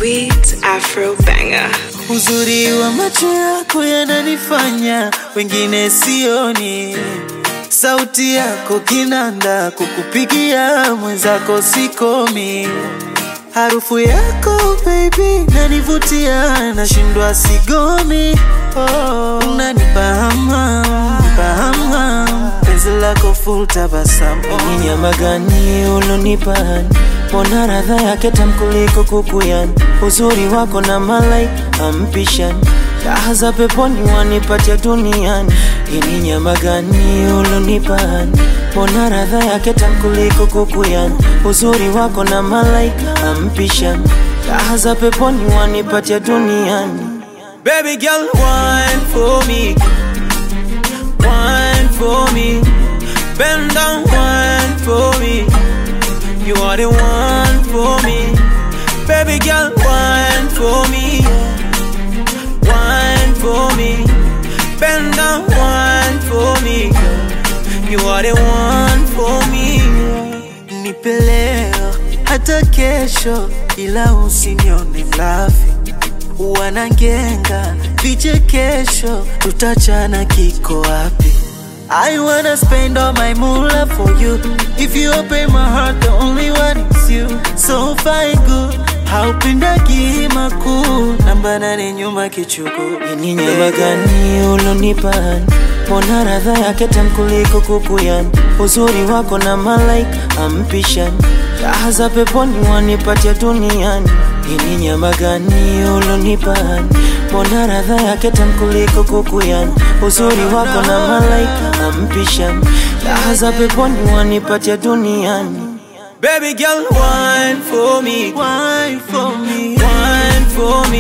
sweet Afro banger. Uzuri wa macho yako yananifanya wengine sioni, sauti yako kinanda, kukupigia mwenzako sikomi, harufu yako baby nanivutia, nashindwa sigomi. Oh, unanipa hamu, nipa hamu, penzi lako full tabasamu. Ni nyama gani ulonipani? Mbona radha yake tamu kuliko kukuyani? Uzuri wako na malaika ampishani, raha za peponi wanipatia duniani. Hii ni nyama gani ulonipani? Mbona radha yake tamu kuliko kukuyani? Uzuri wako na malaika ampishani, raha za peponi wanipatia duniani. Baby girl, wine for me, wine for me, bend down, wine for me. You are the one for me, baby girl, wine for me, wine for me, bend down, wine for me. You are the one for me. Nipe leo hata kesho, ila usinione mlafi. Wanangenga vichekesho, tutachana kiko wapi? I wanna spend all my moolah for you. If you open my heart, the only one is you. So fine good, haupendagi makuu, namba nane nyuma kichuku. Ni nyama gani ulonipani? Mbona radha yake tamu kuliko kukuyani? Uzuri wako na malaika ampishani, raha za peponi wanipatia duniani. Hii ni nyama gani ulonipani? Mbona radha yake tamu kuliko kukuyani? Uzuri wako na malaika ampishani, raha za peponi wanipatia duniani. Baby girl, wine for me, Wine for me, wine for me.